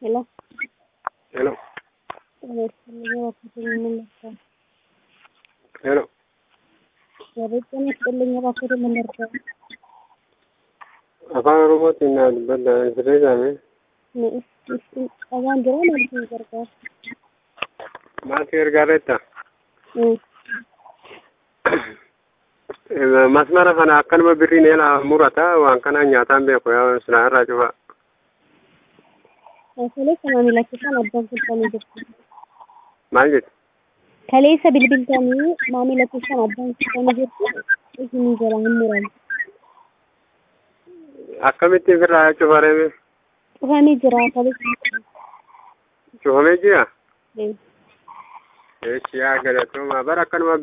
Hello. Hello. Hello. Barreeffamni asxallee baafata mallattoo Afaan Oromootiin na dubbadha. Sirrii isaanii. qabaan jira maal isin gargaara? Maaltu gargaareetta? Mm. Masmara kana akkanuma birriin eela murata waan kana nyaataan beeku yaa silaa irraa cufa. Kaleessa maamilachisaan addaan kulfamee jirti. Maal jetti? Kaleessa bilbiltanii maamilachisaan addaan kulfamee jirti. Isinii jala hin muramu. Akkamitti birraa cufaree Cufamee jira kaleessa. cufamee jira? Mm. Eechi yaa galatooma bara akkanuma